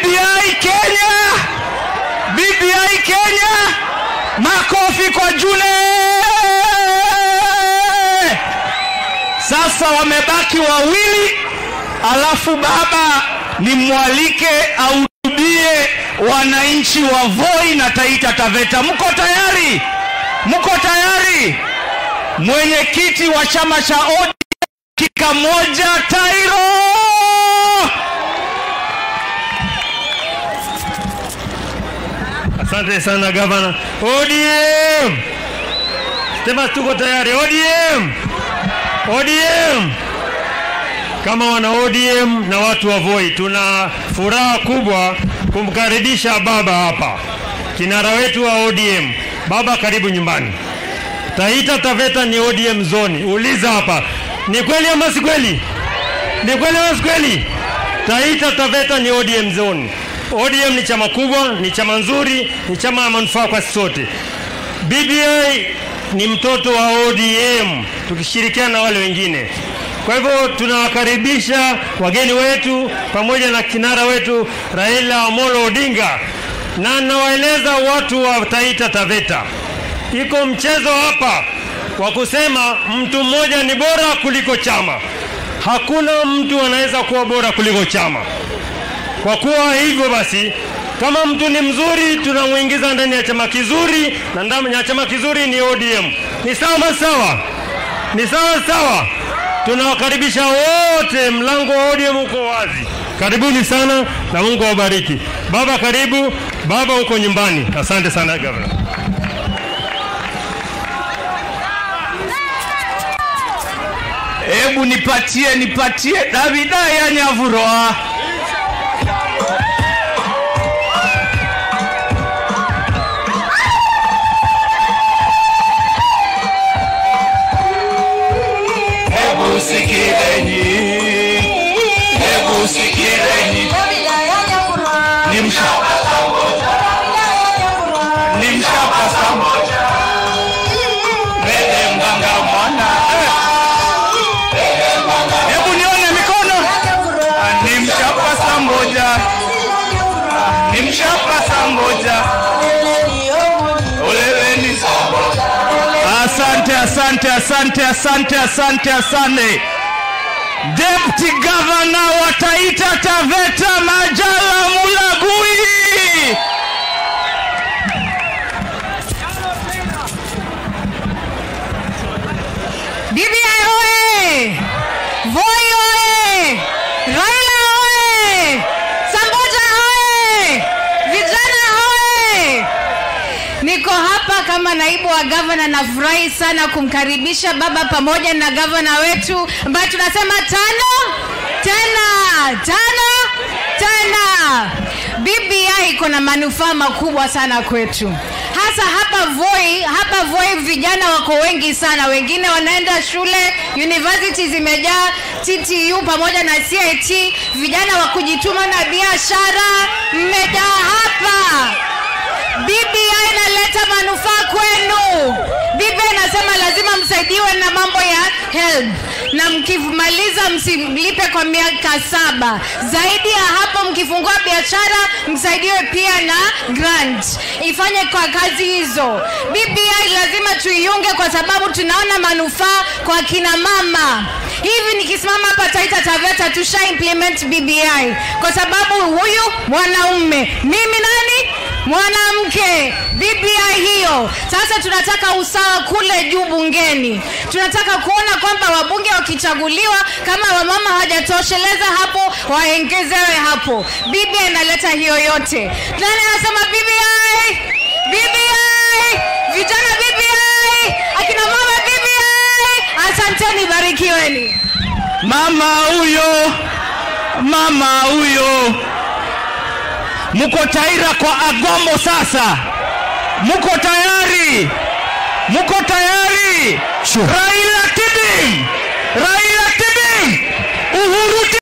BBI Kenya, BBI Kenya, makofi kwa June. Sasa wamebaki wawili, alafu baba nimwalike ahutubie wananchi wa Voi na Taita Taveta. Mko tayari? Mko tayari? Mwenyekiti wa chama cha ODM dakika moja, Tairo. Asante sana gavana. ODM, sema tuko tayari. ODM, ODM. Kama wana ODM na watu wa Voi, tuna furaha kubwa kumkaribisha baba hapa, kinara wetu wa ODM. Baba, karibu nyumbani. Taita Taveta ni ODM zoni. Uliza hapa, ni kweli ama si kweli? Ni kweli ama si kweli? Taita Taveta ni ODM zone. ODM ni chama kubwa, ni chama nzuri, ni chama ya manufaa kwa sisi sote. BBI ni mtoto wa ODM tukishirikiana na wale wengine. Kwa hivyo tunawakaribisha wageni wetu pamoja na kinara wetu Raila Amolo Odinga, na nawaeleza watu wa Taita Taveta, iko mchezo hapa wa kusema mtu mmoja ni bora kuliko chama. Hakuna mtu anaweza kuwa bora kuliko chama. Kwa kuwa hivyo basi, kama mtu ni mzuri, tunamwingiza ndani ya chama kizuri, na ndani ya chama kizuri ni ODM. Ni sawa sawa, ni sawa sawa. Tunawakaribisha wote, mlango wa ODM uko wazi. Karibuni sana na Mungu awabariki. Baba, karibu baba, uko nyumbani. Asante sana gavana. Hebu nipatie nipatie Davida ya Nyavuroa. Hebu sikileni, hebu sikileni, ni mshapa ni mshapa samoja, mbele mganga mwana Hebu nione mikono. Ni mshapa saa moja, ni mshapa saa moja. Oleweni saa moja. Asante, asante, asante, asante, asante, asante. Deputy Governor wa Taita Taveta Majala Mulagui. BBI oye! Voi oye! Raila oye! Sambuja oye! Vijana oye! Niko hapa kama naibu wa gavana, nafurahi sana kumkaribisha baba pamoja na gavana wetu ambaye tunasema tano tena tano tena. BBI iko na manufaa makubwa sana kwetu, hasa hapa Voi. Hapa Voi vijana wako wengi sana, wengine wanaenda shule, university zimejaa, TTU pamoja na CIT, vijana wa kujituma na biashara mmejaa hapa. BBI inaleta manufaa kwenu. BBI inasema lazima msaidiwe na mambo ya HELB na mkimaliza msilipe kwa miaka saba. Zaidi ya hapo, mkifungua biashara msaidiwe pia na grant ifanye kwa kazi hizo. BBI lazima tuiunge kwa sababu tunaona manufaa kwa kina mama. Hivi nikisimama hapa Taita Taveta tusha implement BBI kwa sababu huyu mwanaume, mimi nani mwanamke BBI hiyo. Sasa tunataka usawa kule juu bungeni. Tunataka kuona kwamba wabunge wakichaguliwa, kama wamama hawajatosheleza hapo, waongezewe hapo. BBI inaleta hiyo yote. Nani anasema BBI? BBI! Vijana BBI! Akina mama BBI! Asanteni, barikiweni. Mama huyo, mama huyo, mko taira kwa Agombo sasa? Mko tayari? Mko tayari? Raila Tibim, Raila Tibim, Uhuru